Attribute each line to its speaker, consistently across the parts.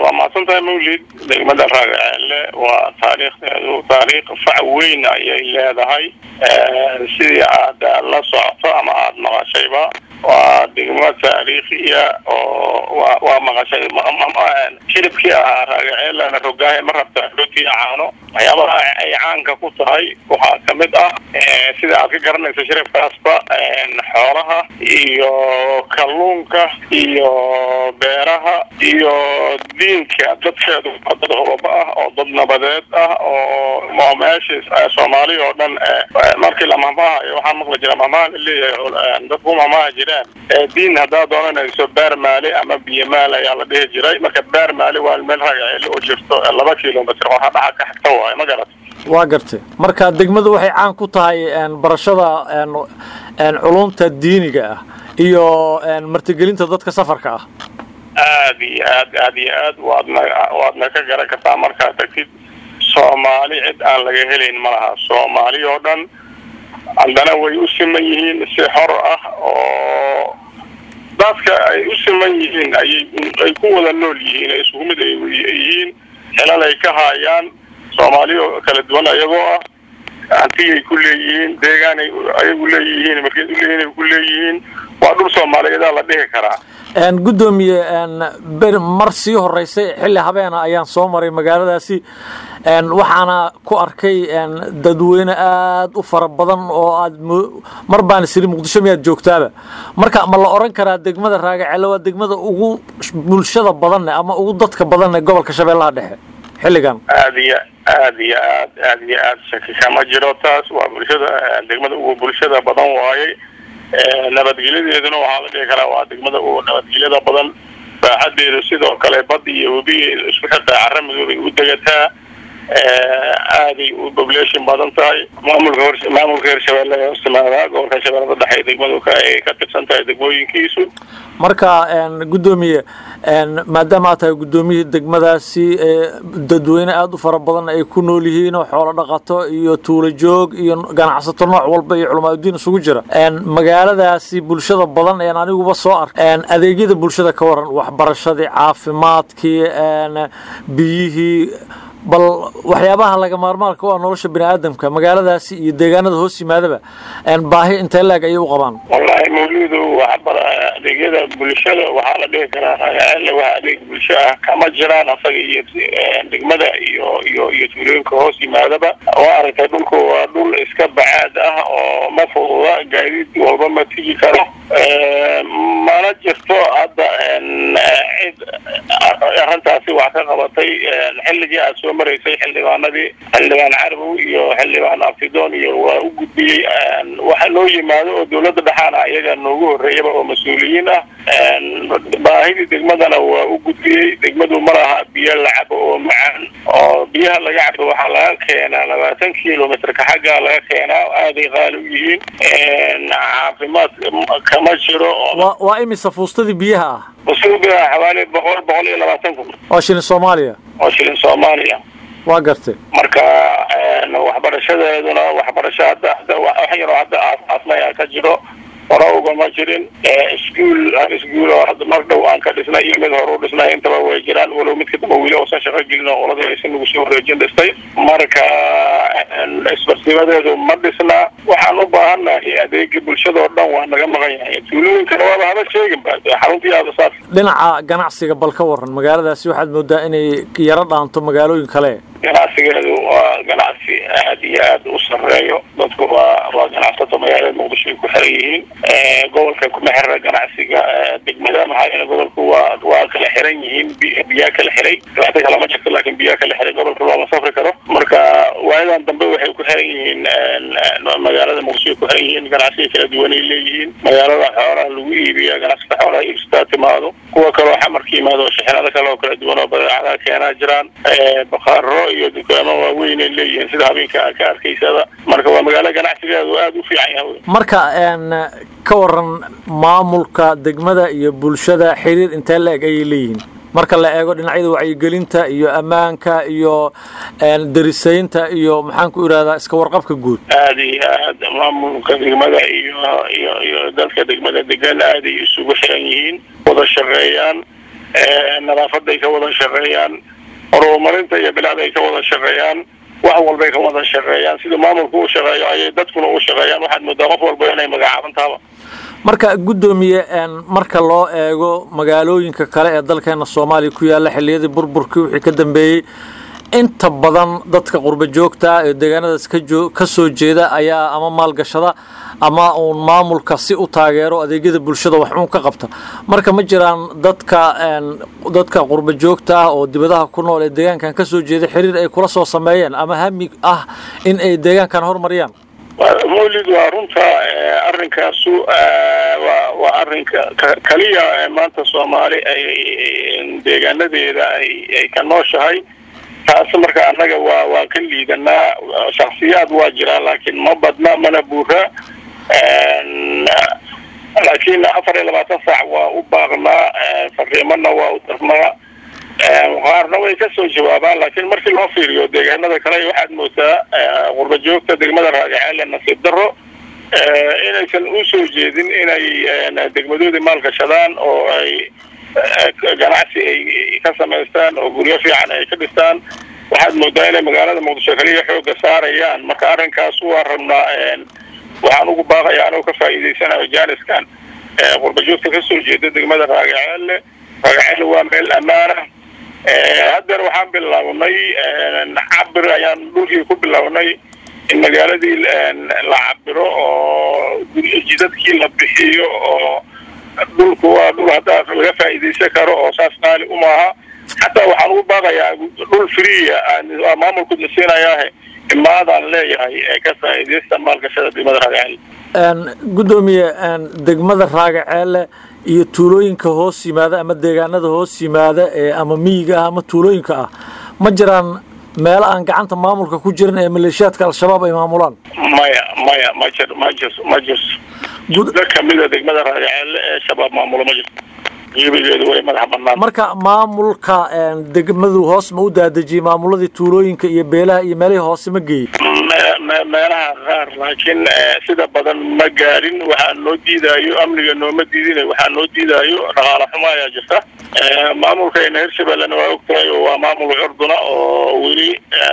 Speaker 1: waa mahadsan tahay mawlid degmada raagaceelle waa taariikhdeedu taariikh fac weyn ayay leedahay sidii aad la socoto ama aada maqashayba waa degmo taariikhiya oo wa waa maqashay shiribkii ahaa raagaceelana rogaahe ma rabta rooti caano waxyaabaha ay caanka ku tahay waxaa kamid ah sida aad ka garanayso shiribkaasba xoolaha iyo kalluunka iyo beeraha iyo diinka dadkeedu waa dad hubaba ah oo dad nabadeed ah oo meesha soomaali oo dhan markii la mahmaahayo waxaa maqli jira mahmaha la leeyahay dadku mahmaaha jiraan diin haddaad doonanayso beer maali ama biyo maal ayaa la dhihi jiray marka beer maali waa meel ragaceeli oo jirto laba kilomitr oo hadhaca ka xigta waayo ma garat
Speaker 2: waa gartay marka degmadu waxay caan ku tahay barashada culumta diiniga ah iyo martigelinta dadka safarka ah
Speaker 1: aad iyo aad aad iyo aad waadna waadna ka garan kartaa markaad tagtid soomaali cid aan laga helayn ma laha soomaali oo dhan haddana way u siman yihiin si xor ah oo dadka ay u siman yihiin ayay ay ku wada nool yihiin ee isugu mid ay yihiin xelal ay ka haayaan soomaali oo kala duwan ayagoo ah hantiyay ku leeyihiin deegaanay ayagu leeyihiin markeed u leeyihin ay ku leeyihiin waa dhul soomaaliyeedaa la dhihi karaa
Speaker 2: gudoomiye mar sii horeysay xilli habeena ayaan soo maray magaaladaasi waxaana ku arkay dadweyne aad u fara badan oo aad mar baan isiri muqdisho miyaad joogtaaba marka ma la oran karaa degmada raagacelle waa degmada ugu bulshada badanne ama ugu dadka badanne gobolka shabeellaha dhexe xilligan
Speaker 1: aad iyo aad iyo aad aad iyo aad shaki kama jiro taas waa bulshada degmada ugu bulshada badan waaye nabadgelyadeeduna waxaa la dhihi karaa waa degmada ugu nabadgelyada badan baaxadeedu sidoo kale bad iyo webi isku xirtaa cara madoobay u degataa aaday u population badan tahay maamulka hor maamulka hirshabeelle ee hostimaadaa gobolka shabeellada dhexe degmadu ay ka tirsan tahay degmooyinkiisu
Speaker 2: marka gudoomiye maadaama aad tahay gudoomiyihii degmadaasi dadweyne aada u fara badan ay ku nool yihiin oo xoolo dhaqato iyo tuulo joog iyo ganacsato nooc walba iyo culamaadudiin isugu jira magaaladaasi bulshada badan een aniguba soo ark adeegyada bulshada ka waran waxbarashadii caafimaadkii biyihii bal waxyaabaha laga maarmaarka u ah nolosha bini aadamka magaaladaasi iyo deegaanada hoos yimaadaba baahi intee laeg ayay u qabaan
Speaker 1: wallahi mawluudu adeegyada bulshada waxaa la dhihi karaa ragaceelle waxa adeeg bulsho ah kama jiraan asaga iyo degmada iyo iyo iyo tuulooyinka hoos yimaadaba waa aragtay dhulku waa dhul iska bacaad ah oo ma fududa gaadiid walba ma tigi karo mana jirto hadda cid arrintaasi wax ka qabatay xilligii aad soo maraysay xildhibaanadii xildhibaan carbow iyo xildhibaan abtidoon iyo waa u gudbiyey waxa loo yimaado oo dawladda dhexaana ayaga noogu horreeyaba oo mas-uuliyiin ah baahidii degmadana waa u gudbiyey degmadu ma laha biyo la cabo oo macaan oo biyaha laga cabo waxaa laga keenaa labaatan kilomitrka xaggaa laga keenaa aaday qaali u yihiin caafimaad kama jiro
Speaker 2: waa imisa fuustadii biyaha ah
Speaker 1: fuustadii xawaali boqol boqol iyo labaatan kun
Speaker 2: oo shilin soomaaliya
Speaker 1: oo shilin soomaaliya
Speaker 2: waa gartay
Speaker 1: marka waxbarashadeeduna waxbarasho hadda hadda wax yaroo hadda aas-aasmaya ka jiro hore ugama jirin iskuol iskuol oo hadda mar dhow aan ka dhisnay iyo mid hore u dhisnay intaba way jiraan walow midka damba weli uusan shaqo gelin oo qolada aysan nagu soo wareejin dhistay marka isbarsimadeedu ma dhisna waxaan u baahannahay adeega bulshadao dhan waa naga maqan yahay tuulooyinkana waaba haba sheegin ba xaruntii aadasaas
Speaker 2: dhinaca ganacsiga bal ka waran magaaladaasi waxaad moodaa inay yaro dhaanto magaalooyin kale
Speaker 1: ganacsigeedu waa ganacsi aad iyo aad u sareeyo dadku waa waa ganacsato magaalada muqdisho ay ku xiran yihiin gobolka kuma xirra ganacsiga degmada maxaa yeele gobolku waa waa kala xiran yihiin biyaa kala xiray dhibaato kale ma jirto laakiin biyaa kala xiray gobolka looma safri karo marka waayadan dambe waxay ku xiran yihiin magaalada muqdisho ay ku xiran yihiin ganacsiga kala duwan ay leeyihiin magaalada xoolaha lagu iibiya ganacsata xoolaha iibsataa timaado kuwa kaloo xamarka yimaado shixinada kale oo kala duwan oo badeecadaha keenaa jiraan bakaaro iyo dukaamo waaweyn ay leeyihiin sida habeenka aad ka arkaysada marka waa magaalo ganacsigeedu aada u fiican yahay
Speaker 2: marka ka waran maamulka degmada iyo bulshada xiriir intee la eg ayay leeyihiin marka la eego dhinacyada wacyigelinta iyo ammaanka iyo darisaynta iyo maxaan ku irahdaa iska warqabka guud
Speaker 1: aada iyo aad maamulka degmada iyo iyo iyo dadka degmada degan aaday isugu xiran yihiin wada shaqeeyaan nadaafaday ka wada shaqeeyaan horumarinta iyo bilaad ay ka wada shaqeeyaan wax walbay ka wada shaqeeyaan sidii maamulku u shaqeeyo ayay dadkuna u shaqeeyaan waxaad moodaa qof walba inay magacaabantaaba
Speaker 2: marka guddoomiye marka loo eego magaalooyinka kale ee dalkeena soomaaliya ku yaalla xilliyadii burburkii wixii ka dambeeyey inta badan dadka qurba joogta ee deegaanadaas kajoo ka soo jeeda ayaa ama maalgashada ama uun maamulka si u taageero adeegyada bulshada wax uun ka qabta marka ma jiraan dadka dadka qurba joogta ah oo dibadaha ku nool ee deegaankan ka soo jeeda xiriir ay kula soo sameeyeen ama hami ah in ay deegaankan horumariyaan
Speaker 1: mawlid waa runta arrinkaasu waa waa arrinka kaliya maanta soomaali ay deegaanadeeda ay ay ka nooshahay taas marka annaga waa waa ka liidanaa shaksiyaad waa jiraan laakiin ma badna mana buura laakiin afar iyo labaatan saac waa u baaqnaa fariimana waa u darnaa qaarna way ka soo jawaabaan laakiin markii loo fiiriyo deegaanada kale waxaad moodaa qurba joogta degmada raagaceele nasiib daro inaysan u soo jeedin inay degmadoodii maalgashadaan oo ay ganacsi ay ka samaystaan oo guryo fiican ay ka dhistaan waxaad moodaa inay magaalada muqdisho kaliya xooga saarayaan marka arrinkaas waa rabnaa waxaan ugu baaqaya anoo ka faa'iidaysanayo jaaniskan qurba joogta kasoo jeeda degmada raagaceele raagaceele waa meel ammaana haddeer waxaan bilownay cabir ayaan dhulkii ku bilownay in magaaladii la cabiro oo jidadkii la bixiyo oo dhulku waa dhul haddaa laga faa'iidaysan karo oo saas qaali umaaha xataa waxaan ugu baaqayaa dhul freeya maamulku siinayaahe imaadaan leeyahay ee ka faa'iidaysta maalgashada degmada raagaceele
Speaker 2: guddoomiye degmada raagaceele iyo tuulooyinka hoos yimaada ama deegaanada hoos yimaada ee ama miyiga ah ama tuulooyinka ah ma jiraan meelo aan gacanta maamulka ku jirin ee maleeshiyaadka al-shabaab ay maamulaan
Speaker 1: maya maya ma jir ma jir ma jirto guda kamida degmada raagaceele ee shabaab maamulo ma jirto gebigeedu way madax banaan
Speaker 2: marka maamulka degmadu hoos ma u daadejiyey maamuladii tuulooyinka iyo beelaha iyo meelihii hoose ma geeyey
Speaker 1: meelaha qaar laakiin sida badan ma gaarin waxaa noo diidaayo amniga nooma diidin waxaa noo diidaayo dhaqaala xumo ayaa jirta maamulkayna hirshabellena waa ogtahay oo waa maamul curduna oo weli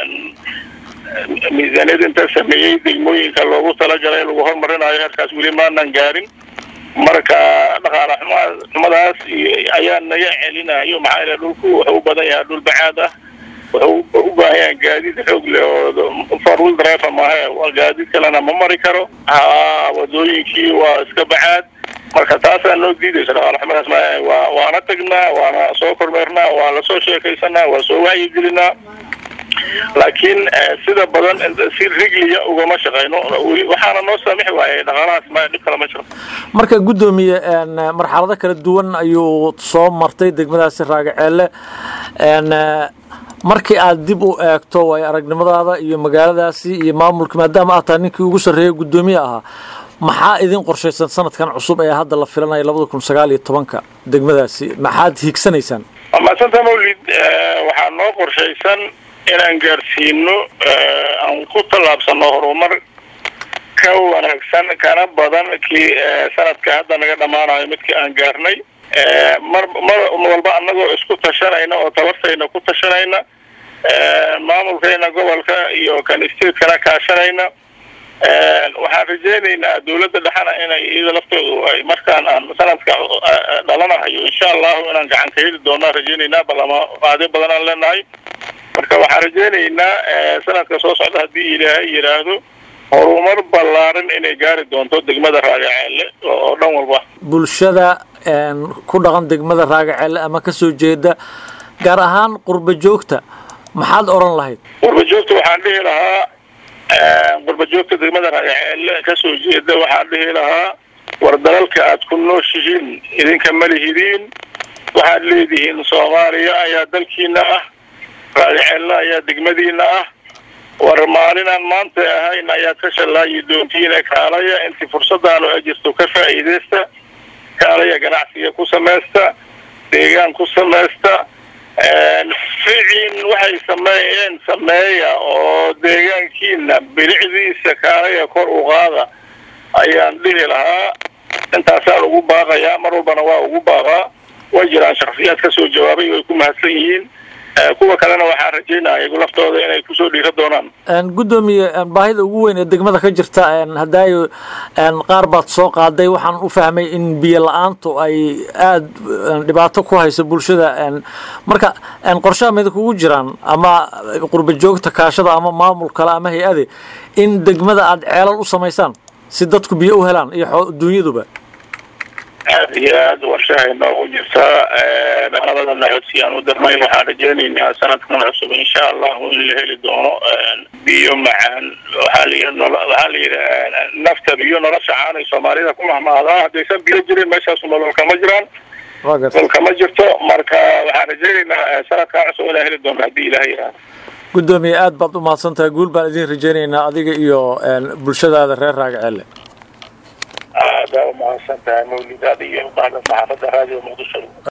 Speaker 1: miisaaniyad inta sameeyey degmooyinka loogu talagalay lagu hormarinayo heerkaas weli maanan gaarin marka dhaqaala xuma xumadaas ayaa naga celinayo maxaa yeele dhulku wuxuu u badan yahay dhul bacaad ah wuxuu u baahan yahay gaadiid xoog leh oo four wheel driver maahe gaadiid kalena ma mari karo ha wadooyinkii waa iska bacaad marka taasaa noo diidaysa dhaqaala xumadaas ma waa waana tagnaa waana soo kormeernaa waa lasoo sheekaysanaa waa soo wacyigelinaa laakiin sida badan si rigliya ugama shaqayno waxaana noo saamixi waayay dhaqaalahaas ma dhib kale ma jiro
Speaker 2: marka guddoomiye marxalado kala duwan ayuu soo martay degmadaasi raagaceele markii aad dib u eegto way aragnimadaada iyo magaaladaasi iyo maamulka maadaama aad tahay ninkii ugu sarreeyay guddoomiye ahaa maxaa idin qorshaysan sanadkan cusub ee hadda la filanayo labada kun sagaal iyo tobanka degmadaasi maxaad hiigsanaysaan
Speaker 1: maasanta mawlid waxaa noo qorshaysan inaan gaarsiino aan ku tallaabsano horumar ka wanaagsan kana badan kii sanadka hadda naga dhammaanayo midkii aan gaarnay mar mar walba annagoo isku tashanayna oo tabartayna ku tashanayna maamulkayna gobolka iyo kan statekana kaashanayna waxaan rajaynaynaa dawladda dhexena inay iyada laftoodu ay markaan aan sanadka dhalanahayo insha allahu inaan gacan ka heli doonaan rajaynaynaa balama qaadi badan aan leenahay marka waxaan rajaynaynaa sanadka soo socda haddii ilaahay yidhaahdo horumar ballaaran inay gaari doonto degmada raagaceelle oo dhan walba
Speaker 2: bulshada ku dhaqan degmada raagaceelle ama ka soo jeeda gaar ahaan qurba joogta maxaad odhan lahayd
Speaker 1: qurba joogta waxaan dhihi lahaa qurba joogta degmada raagaceelle ka soo jeeda waxaan dhihi lahaa war dalalka aad ku nooshihiin idinka ma lihidiin waxaad leedihiin soomaaliya ayaa dalkiina ah raagaceelle ayaa degmadiina ah war maalinaan maanta ahayn ayaad ka shallaayi doontiina kaalaya intii fursadaanu ay jirto ka faa'iidaysta kaalaya ganacsiga ku samaysta deegaan ku samaysta ficiin waxay sameeyeen sameeya oo deegaankiina bilicdiisa kaalaya kor u qaada ayaan dhihi lahaa intaasaan ugu baaqayaa mar walbana waa ugu baaqaa way jiraan shaksiyaad kasoo jawaabay way ku mahadsan yihiin kuwa kalena waxaan rajaynaya iyagu laftooda inay kusoo dhiira doonaan
Speaker 2: guddoomiye baahida ugu weyn ee degmada ka jirta hadaayo qaar baad soo qaaday waxaan u fahmay in biyo la-aantu ay aada dhibaato ku hayso bulshada marka qorshaha mida kugu jiraan ama qurba joogta kaashada ama maamul kale ama hay-ade in degmada aada ceelal u samaysaan si dadku biyo u helaan iyo dunyaduba
Speaker 1: aada iyo aada warshahay noogu jirtaa labadana codsiyaan u darnay waxaan rajeynaynaa sanadkan cusub insha allahu in la heli doono biyo macaan waxaa layii waxaa la yidhi nafta biyo nolosha caanay soomaalida ku mahmaadaa haddaysan biyo jirin meeshaasu nolol kama jiraan nolol kama jirto marka waxaan rajeynaynaa sanadkan cusub inaan heli doono haddii ilaha yihahdo
Speaker 2: guddoomiye aada baad u mahadsan tahay guul baan idin rajeynaynaa adiga iyo bulshadaada reer raagaceelle
Speaker 1: aada umahadsan tahay mawlidaad iyo bahda saxaafadda raadiyo muqdisho